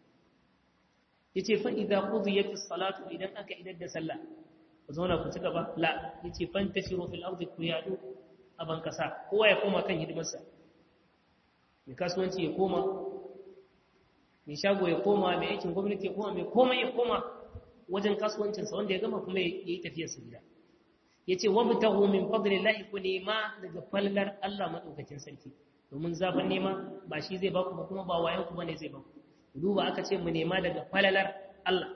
yace fa idza qudiyatis salatu idan aka idar da sallah ku zauna ku ci gaba la yace fantashiru fil ardi ku yadu a ban kasa kowa ya koma kan hidimarsa mai kasuwanci ya koma mai shago ya koma mai aikin gwamnati ya koma mai komai ya koma wajen kasuwancinsa wanda ya gama kuma ya yi tafiyarsa gida ya ce wa mutahu min fadlillahi ku nema daga fallar Allah madaukakin sarki domin zafin nema ba shi zai baku ba kuma ba wayan ku bane zai baku duba aka ce mu nema daga falalar Allah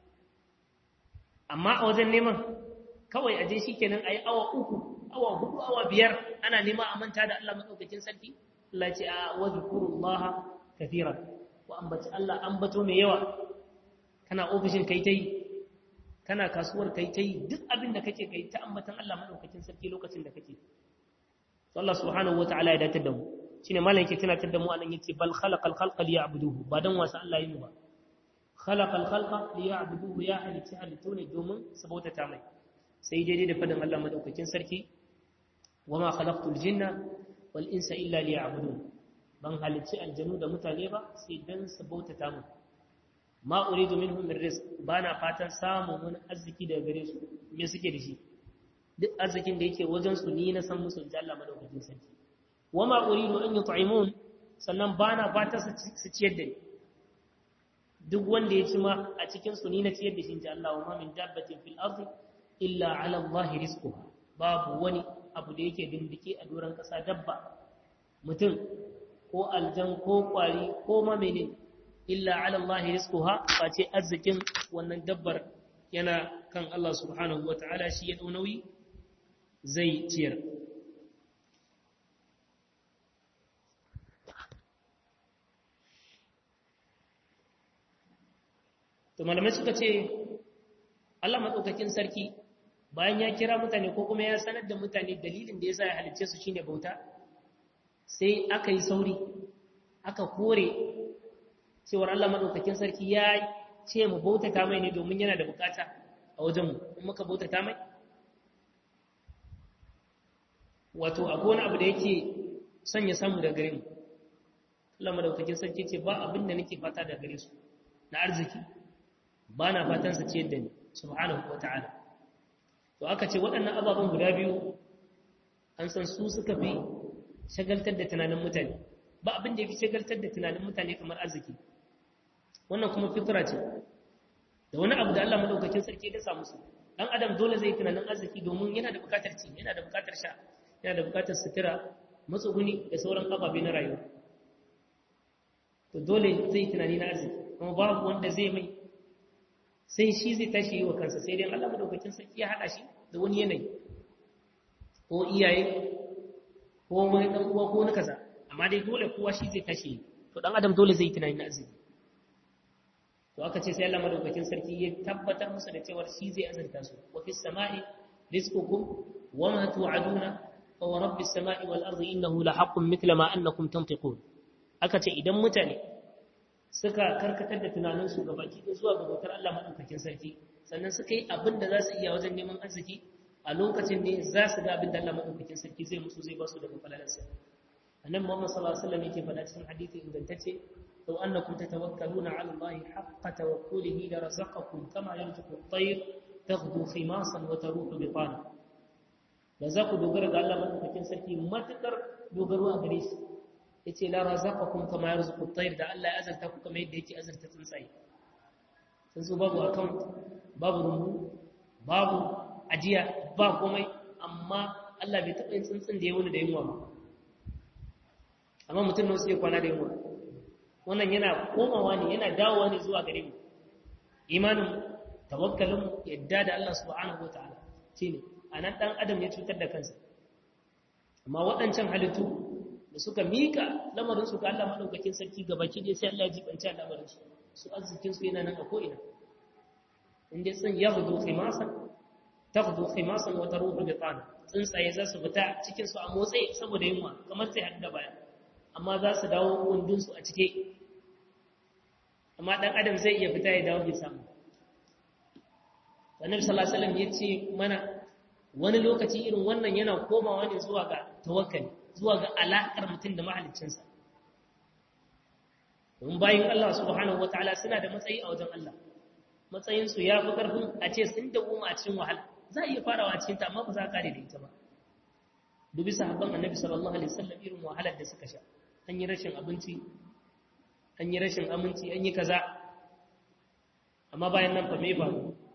amma a wajen neman kawai aje shikenan ayi awa uku awa hudu awa biyar ana nema a manta da Allah madaukakin sarki Allah ce a wadhkurullaha kathiran wa ambaci Allah ambato mai yawa kana ofishin kai tai kana kasuwar kai tai duk abin da kake kai ta ambatan Allah madaukakin sarki lokacin da kake to Allah subhanahu wataala ya datar da mu shine malam yake tunatar da mu anan yace bal khalaqal khalqa liya'buduhu ba dan wasa Allah yi mu ba khalaqal khalqa liya'buduhu ya halitta halittu ne domin su bautata mai sai daidai da fadin Allah madaukakin sarki wama khalaqtul jinna wal insa illa liya'budun ban halicci aljanu da mutane ba sai dan su bautata mu ma uridu minhum min rizq bana fatan samun wani arziki daga gare su me suke da shi duk arzikin da yake wajen su ni na san musu inji Allah madaukakin sarki wama uridu an yut'imun sannan bana fatan su ciyar da ni duk wanda ya ci ma a cikin su ni na ciyar da shi inji Allah wa ma min dabbatin fil ardi illa ala Allah rizquha babu wani abu da yake dindike a doron kasa dabba mutum ko aljan ko kwari ko ma menene illa ala Allah rizquha face arzikin wannan dabbar yana kan Allah subhanahu wataala shi ya dau nauyi zai ciyar to malamai suka ce Allah madaukakin sarki bayan ya kira mutane ko kuma ya sanar da mutane dalilin da yasa ya halicce su shine bauta sai aka yi sauri aka kore cewar Allah maɗaukakin sarki ya ce mu bautata mai ne domin yana da bukata a wajenmu in muka bautata mai wato akwai wani abu da yake son ya samu da gare mu Allah maɗaukakin sarki ce ba abin da nake fata da gare su na arziki ba na fatan sa ciyar da ni subhanahu wa ta'ala to aka ce waɗannan ababen guda biyu an san su suka fi shagaltar da tunanin mutane ba abin da ya fi shagaltar da tunanin mutane kamar arziki wannan kuma fitra ce da wani abu da Allah madaukakin sarki ya samu su dan adam dole zai tunanin arziki domin yana da bukatar ci yana da bukatar sha yana da bukatar sutura matsuguni da sauran ababe na rayuwa to dole zai tunani na arziki kuma babu wanda zai mai sai shi zai tashi yi wa kansa sai dai Allah madaukakin sarki ya hada shi da wani yanayi ko iyaye ko wani dan uwa ko wani kaza amma dai dole kowa shi zai tashi to dan adam dole zai tunani na arziki to aka ce sai Allah madaukakin sarki ya tabbatar musu da cewa shi zai azurta su wa fis sama'i rizqukum wa ma tu'aduna fa wa rabbis sama'i wal ardi innahu la haqqun mithla ma annakum tantiqun aka ce idan mutane suka karkatar da tunanin su gabaki da zuwa ga bautar Allah madaukakin sarki sannan suka yi abin da za su iya wajen neman arziki a lokacin ne za su ga abin da Allah madaukakin sarki zai musu zai ba su daga falalarsa annabi Muhammad sallallahu alaihi wasallam yake faɗa cikin hadisi ingantacce law annakum tatawakkaluna ala Allah haqqa tawakkulihi la razaqakum kama yarzuqu at-tayr taghdu khimasan wa taruhu bitana da za ku dogara ga Allah madaukakin sarki matukar dogaro a gare shi yace la razaqakum kama yarzuqu at-tayr da Allah ya azarta ku kamar yadda yake azarta tsuntsaye sun babu account babu rumbu babu ajiya ba komai amma Allah bai taɓa yin tsuntsun da ya wuni da yunwa ba amma mutum nan suke kwana da yunwa wannan yana komawa ne yana dawowa ne zuwa gare mu imanin tawakkalin yadda da Allah subhanahu wataala shine anan dan adam ya cutar da kansa amma waɗancan halittu da suka mika lamarin su ga Allah madaukakin sarki gabaki dai sai Allah ya jibanci lamarin su su arzikin su yana nan a ko ina inda sun yaghdu khimasan taghdu khimasan wa taruhu bitana tsuntsaye za su fita cikin su a motsi saboda yunwa kamar sai hadda baya amma za su dawo wundun su a cike amma dan adam zai iya fita ya dawo bai samu annabi sallallahu alaihi wasallam yace mana wani lokaci irin wannan yana komawa ne zuwa ga tawakkali zuwa ga alaƙar mutum da mahaliccinsa domin bayan Allah subhanahu wataala suna da matsayi a wajen Allah matsayinsu ya fi ƙarfin a ce sun dawoma a cikin wahala za a iya farawa a cikinta amma ba za a kare da ita ba dubi sahabban annabi sallallahu alaihi wasallam irin wahalar da suka sha an yi rashin abinci an yi rashin aminci an yi kaza amma bayan nan fa me ba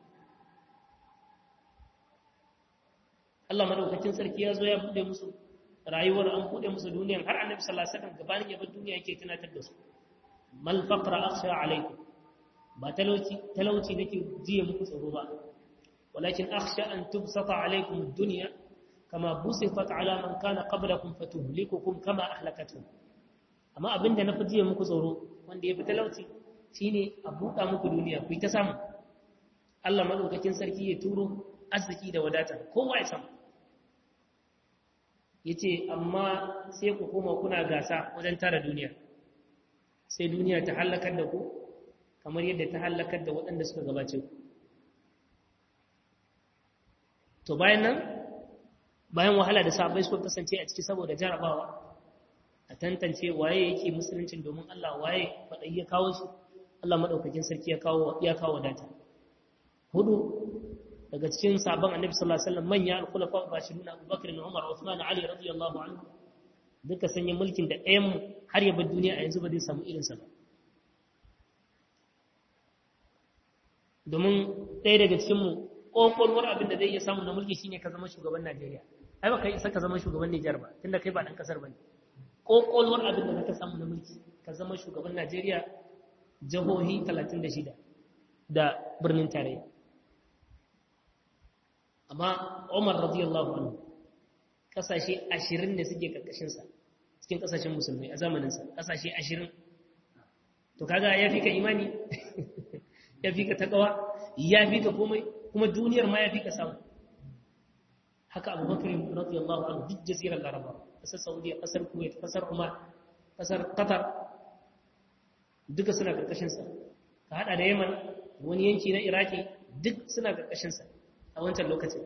Allah madaukakin sarki ya zo ya bude musu rayuwar an bude musu duniyan har annabi sallallahu alaihi wasallam gabanin ya bar duniya yake tunatar da su mal faqra akhsha alaikum ba talauci talauci nake jiye muku tsoro ba walakin akhsha an tubsata alaikum ad-dunya kama busifat ala man kana qablakum fatuhlikukum kama ahlakatuhum amma abinda na fi jiye muku tsoro wanda ya fi talauci shine a buɗa muku duniya ku yi ta samu Allah madaukakin sarki ya turo arziki da wadata kowa ya samu yace amma sai ku koma kuna gasa wajen tara duniya sai duniya ta halakar da ku kamar yadda ta halakar da waɗanda suka gabace ku to bayan nan bayan wahala da sabai suka kasance a ciki saboda jarabawa a tantance waye yake musuluncin domin Allah waye faɗai ya kawo shi Allah maɗaukakin sarki ya kawo ya kawo data hudu daga cikin sabon annabi sallallahu alaihi wasallam manya al-khulafa ar-rashidun Abu Bakr da Umar Uthman Ali radiyallahu anhu duka sanya mulkin da ɗayan mu har ya bar duniya a yanzu ba zai samu irin sa ba domin ɗaya daga cikin mu kokolwar abin da zai iya samu na mulki shine ka zama shugaban Najeriya ai ba kai isa ka zama shugaban Niger ba tunda kai ba dan kasar bane kokolwar abin da zaka samu na mulki ka zama shugaban Najeriya jihohi 36 da birnin tarayya amma Umar radiyallahu anhu kasashe 20 ne suke karkashin sa cikin kasashen musulmai a zamanin sa kasashe 20 to kaga ya fi ka imani ya fi ka takawa ya fi ka komai kuma duniyar ma ya fi ka samu haka abubakar radiyallahu anhu duk jazirar laraba kasar saudiya kasar kuwait kasar umar kasar qatar duka suna karkashinsa ka hada da yaman wani yanki na iraki duk suna karkashinsa a wancan lokacin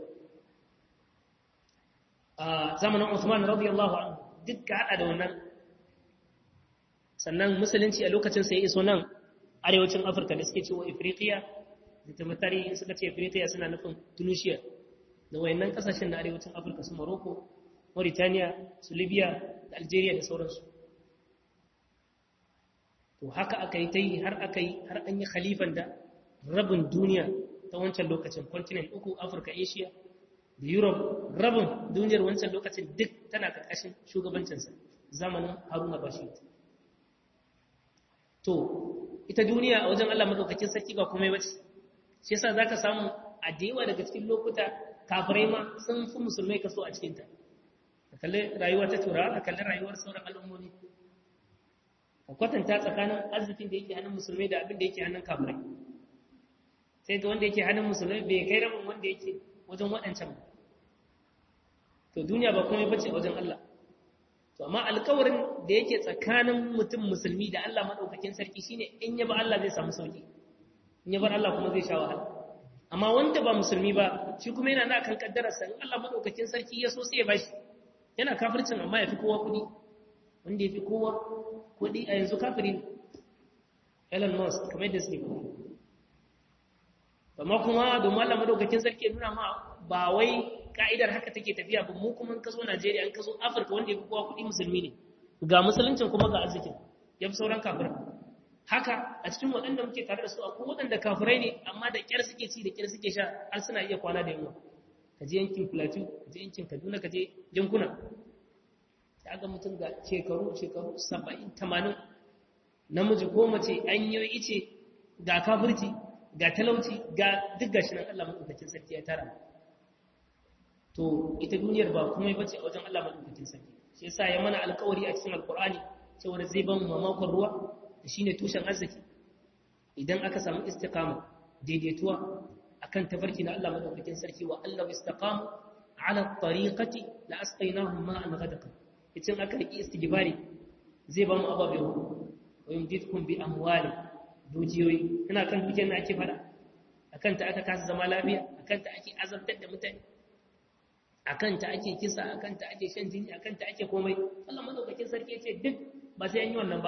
a zamanin usman radiyallahu anhu duk ka hada da wannan sannan musulunci a lokacin sai iso nan arewacin afirka da suke cewa ifriqiya da tamatari suka ce ifriqiya suna nufin tunisia da wayannan kasashen na arewacin afirka su morocco mauritania su libya da algeria da sauransu to haka aka yi ta yi har aka yi har an yi khalifan da rabin duniya ta wancan lokacin continent uku afirka asia da europe rabin duniyar wancan lokacin duk tana karkashin shugabancinsa zamanin haruna bashir to ita duniya a wajen allah madaukakin sarki ba komai ba ce shi yasa zaka samu a da yawa daga cikin lokuta kafirai ma sun fi musulmai kaso a cikinta a kalli rayuwar ta turawa a kalli rayuwar sauran al'ummomi a kwatanta tsakanin arzikin da yake hannun musulmai da abin da yake hannun kafirai sai ga wanda yake hannun musulmai bai kai rabin wanda yake wajen waɗancan ba to duniya ba komai bace a wajen Allah to amma alkawarin da yake tsakanin mutum musulmi da Allah madaukakin sarki shine in ya ba Allah zai samu sauki in ya bar Allah kuma zai sha wahala amma wanda ba musulmi ba shi kuma yana na kan kaddararsa in Allah madaukakin sarki ya so sai ya bashi yana kafircin amma ya fi kowa kudi wanda ya fi kowa kuɗi a yanzu kafiri ne Elon Musk kamar yadda suke kuma amma kuma domin Allah madaukakin sarki nuna ma ba wai ka'idar haka take tafiya ba mu kuma ka zo Najeriya an ka zo Afirka wanda ya fi kowa kuɗi musulmi ne ga musuluncin kuma ga arzikin ya fi sauran kafirai haka a cikin waɗanda muke tare da su akwai waɗanda kafirai ne amma da ƙyar suke ci da ƙyar suke sha har suna iya kwana da yunwa ka je yankin Plateau ka je yankin Kaduna ka je yankuna sai ga mutum ga shekaru shekaru 70 80 namiji ko mace an yi ice ga kafirci ga talauci ga duk gashi nan Allah madaukakin sarki ya tara to ita duniyar ba kuma bace a wajen Allah madaukakin sarki shi yasa ya mana alƙawari a cikin alƙur'ani cewa zai ban mamakon ruwa da shine tushen arziki idan aka samu istiqama daidaituwa akan tafarki na Allah madaukakin sarki wa Allah istaqamu ala tariqati la asqaynahum ma'an ghadaqa idan aka riki istighfari zai ba mu ababe wa yumditkum bi amwali dujiyoyi ina kan dukiyar da ake fada akan ta aka kasa zama lafiya akan ta ake azabtar da mutane akan ta ake kisa akan ta ake shan jini akan ta ake komai Allah madaukakin sarki ya ce duk ba sai an yi wannan ba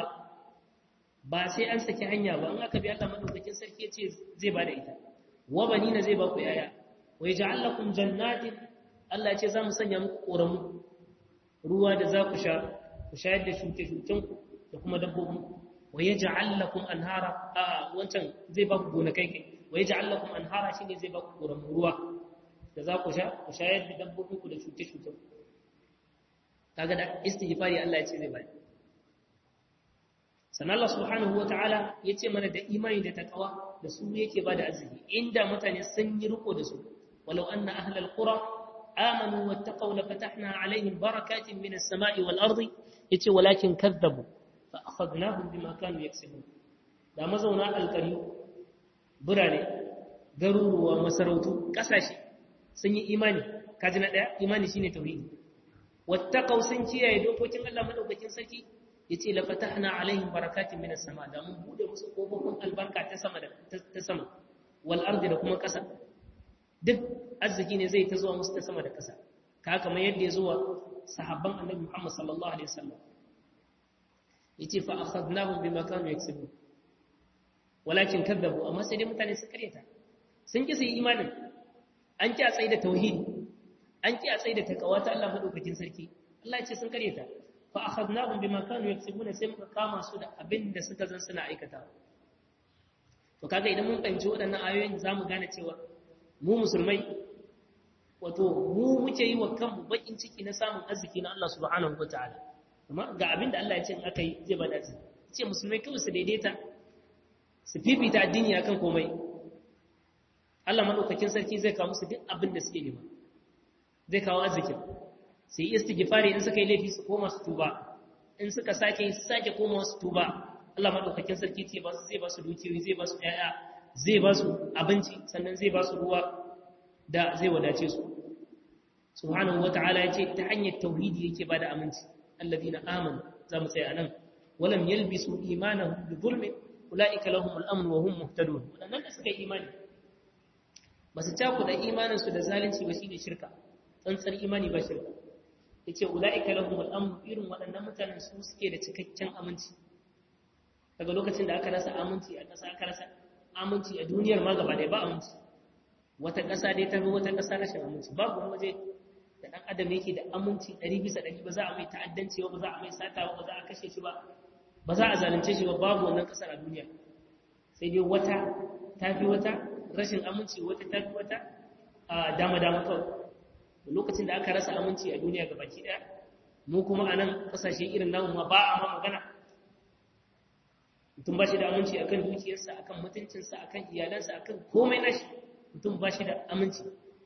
ba sai an saki hanya ba in aka bi Allah madaukakin sarki ya ce zai bada ita wa banina zai ba ku yaya wa yaj'al lakum jannatin Allah ya ce za mu sanya muku koramu ruwa da za ku sha ku shayar da shuke-shuken ku da kuma dabbobin ku wa yaj'al lakum anhara a wancan zai ba ku gonakai kai wa yaj'al lakum anhara shine zai ba ku koramu ruwa da za ku sha ku shayar da dabbobin ku da shuke-shuken ku kaga da istighfari Allah ya ce zai bada sannan Allah subhanahu wata'ala ya ce mana da imani da takawa da su yake ba da arziki inda mutane sun yi riko da su walau anna ahlal qura amanu wattaqaw la fatahna alaihim barakatin minas sama'i wal ardi yace walakin kadzabu fa akhadnahum bima kanu yaksubun da mazauna alqari burane garuruwa masarautu kasashe sun yi imani kaji na daya imani shine tauhidi wattaqaw sun kiyaye dokokin Allah madaukakin sarki yace la fatahna alaihim barakatin minas sama da mun bude musu kofofin albarka ta sama da ta sama wal ardi da kuma kasa duk arziki ne zai ta zuwa musu ta sama da kasa ka kamar yadda ya zuwa sahabban annabi Muhammad sallallahu alaihi wasallam yace fa akhadnahum bima kanu yaksubun walakin kadzabu amma sai dai mutane su kareta sun ki su yi imanin an ki a tsaye da tauhidi an ki a tsaye da takawa ta Allah madaukakin sarki Allah ya ce sun kareta fa akhadnahum bima kanu yaksubuna sai muka kama su da abin da suka zan suna aikata to kaga idan mun fahimci waɗannan ayoyin zamu gane cewa mu musulmai wato mu muke yi wa kanmu bakin ciki na samun arziki na Allah subhanahu wataala amma ga abin da Allah ya ce in aka yi zai bada arziki ce musulmai kawai su daidaita su fifita addini akan komai Allah madaukakin sarki zai kawo musu duk abin da suke nema zai kawo arzikin su yi istighfari in suka yi laifi su koma su tuba in suka sake su sake koma su tuba Allah madaukakin sarki ce ba su zai ba su dukiyoyi zai ba su ƴaƴa zai ba su abinci sannan zai ba su ruwa da zai wadace su subhanahu wata'ala ya ce ta hanyar tauhidi yake ba da aminci alladhina amanu za mu tsaya nan walam yalbisu imanahum bi dhulmin ulaika lahumul amn wa hum muhtadun wadannan da suka yi imani ba su cakuɗa imaninsu da zalunci ba shine shirka tsantsar imani ba shirka yace ulaika lahumul amn irin waɗannan mutanen su suke da cikakken aminci daga lokacin da aka rasa aminci a ƙasa aka rasa aminci a duniyar ma gaba ɗaya ba aminci wata ƙasa dai ta wata ƙasa rashin aminci babu wani waje da ɗan adam yake da aminci ɗari bisa ɗari ba za a mai ta'addanci ba za a mai sata ba za a kashe shi ba ba za a zalunce shi ba babu wannan ƙasar a duniya sai dai wata ta fi wata rashin aminci wata ta fi wata a dama-dama kawai lokacin da aka rasa aminci a duniya gabaki ɗaya mu kuma a nan ƙasashe irin namu ma ba a ma magana mutum ba shi da aminci akan dukiyarsa akan mutuncinsa akan iyalansa akan komai nashi mutum ba shi da aminci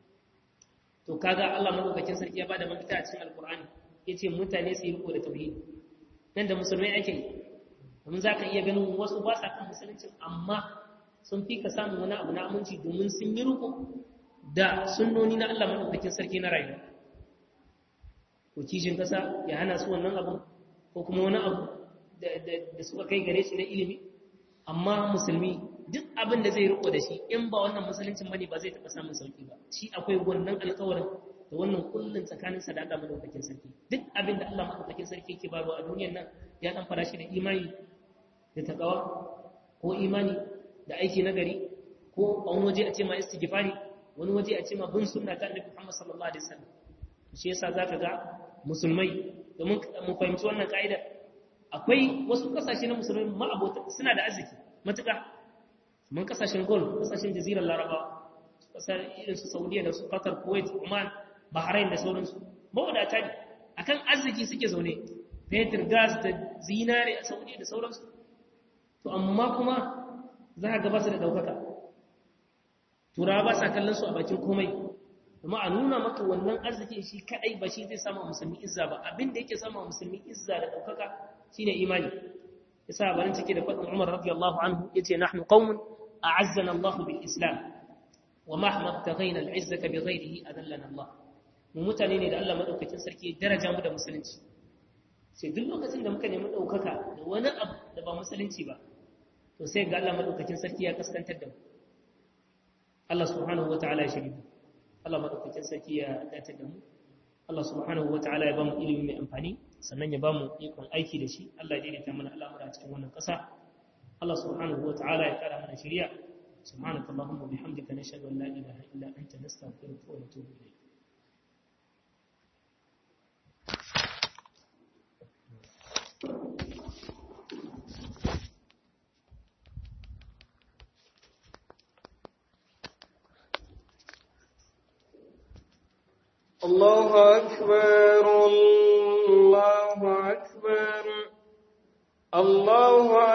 to kaga Allah madaukakin sarki ya bada mafita a cikin alkur'ani yace mutane su yi riko da tauhidi nan da musulmai ake yi domin zaka iya ganin wasu ba sa kan musulunci amma sun fi ka samun wani abu na aminci domin sun yi riko da sunnoni na Allah madaukakin sarki na rayuwa ko kishin kasa ya hana su wannan abu ko kuma wani abu da suka kai gare shi na ilimi amma musulmi duk abin da zai riko da shi in ba wannan musuluncin bane ba zai taɓa samun sauki ba shi akwai wannan alƙawarin da wannan kullun tsakaninsa da Allah madaukakin sarki duk abin da Allah madaukakin sarki yake bayarwa a duniyar nan ya dan fara shi da imani da taqwa ko imani da aiki nagari ko a wani waje a ce ma istighfari wani waje a ce ma bin sunna ta Annabi Muhammad sallallahu alaihi wasallam shi yasa zaka ga musulmai domin mu fahimci wannan ka'ida akwai wasu kasashe na musulmai ma'abota suna da arziki matuƙa mun kasashen gol kasashen jazirar larabawa kasar irin su saudiya da su qatar kuwait oman bahrain da sauransu mawadata ne akan arziki suke zaune fetur gas da zinare a saudiya da sauransu to amma kuma za ka gaba su da ɗaukaka turawa ba sa kallon su a bakin komai kuma a nuna maka wannan arziki shi kadai ba shi zai sama musulmi izza ba abin da yake sama musulmi izza da ɗaukaka shine imani yasa barin cike da faɗin umar radiyallahu anhu yace nahnu qaumun a'azzana Allah bil islam wa mahma ibtaghayna al izzata bi ghayrihi adallana Allah mu mutane ne da Allah madaukakin sarki daraja mu da musulunci sai duk lokacin da muka nemi ɗaukaka da wani abu da ba musulunci ba to sai ga Allah madaukakin sarki ya kaskantar da mu Allah subhanahu wataala ya shirya Allah madaukakin sarki ya dace da mu Allah subhanahu wataala ya bamu ilimi mai amfani sannan ya bamu ikon aiki da shi Allah ya daidaita mana al'amura cikin wannan ƙasa Allah subhanahu wataala ya kara mana shari'a subhanakallahumma bihamdika nashhadu an la ilaha illa anta nastaghfiruka wa natubu ilayk الله أكبر الله أكبر الله